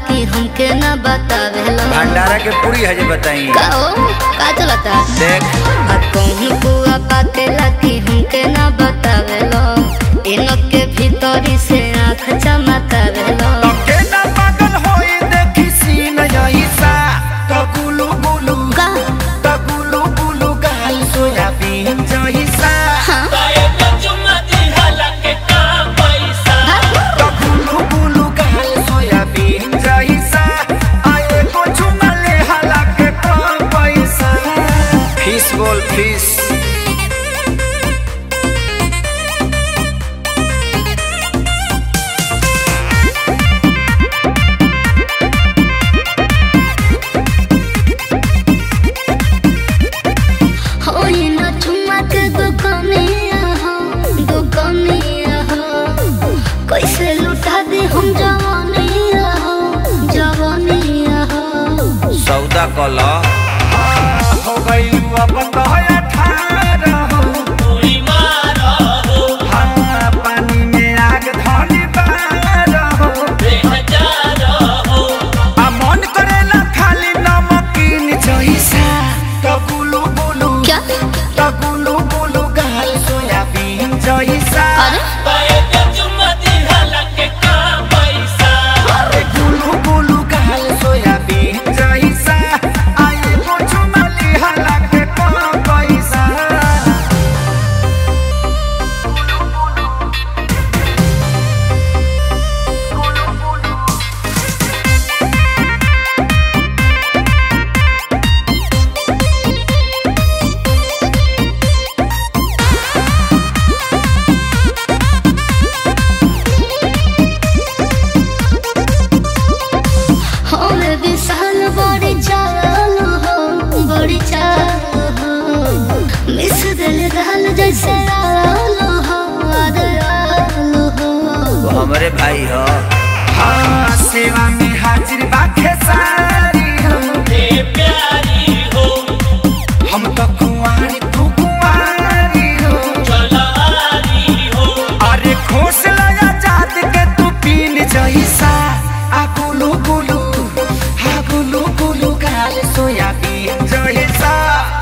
कि हमके न बतावेला भंडारा के पूरी है जे बताई का हो का चलता देख आ कहूँ बुआ बातेला कि हमके न बतावेला इनक के भीतरी से आँख चमकावेला तके ना पागल होई देखी सीन यहीसा तो गुलू गुलू का तो गुलू गुलू गाल सोयाबीन जहीसा हाँ तो गुलू गुलू गाल सोयाबीन जहीसा आए को चुमले हला के पैसा फिश बोल फिश होई न ठुमक दुकनिया हो दुकनिया हो कैसे लुटा दे हम जवानिया हो जवानिया हो सौदा कला हो गइलू अब कहया ठार हो हाँ, पानी में आग धनी बार हो आ मन करेला खाली नमकीन जइसा त गुलु गुलु क्या त गुलु गुलु गाल सोयाबीन जइसा अरे अरे गुलु गुलु गाल सोयाबीन जइसा आए कुछ मली हला के कम पैसा हम विशाल बड़ी चाल हो बड़ी चाल हो मिस दिल दाल जैसे आल हो आदराल हो वो हमारे भाई हो हाँ सेवा में हाजिर बाखे सारी हो हम तो कुंवारी तू कुंवारी हो अरे खोस लया जात के तू पीन जैसा आ गुलू गुलू हा गुलू गुलू गाल सोयाबीन जैसा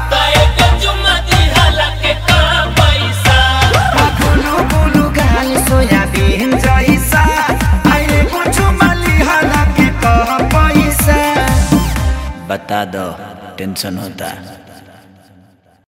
आ गुलू गुलू गाल सोयाबीन जैसा आए कुछ मली हला के कह पैसा बता दो टेंशन होता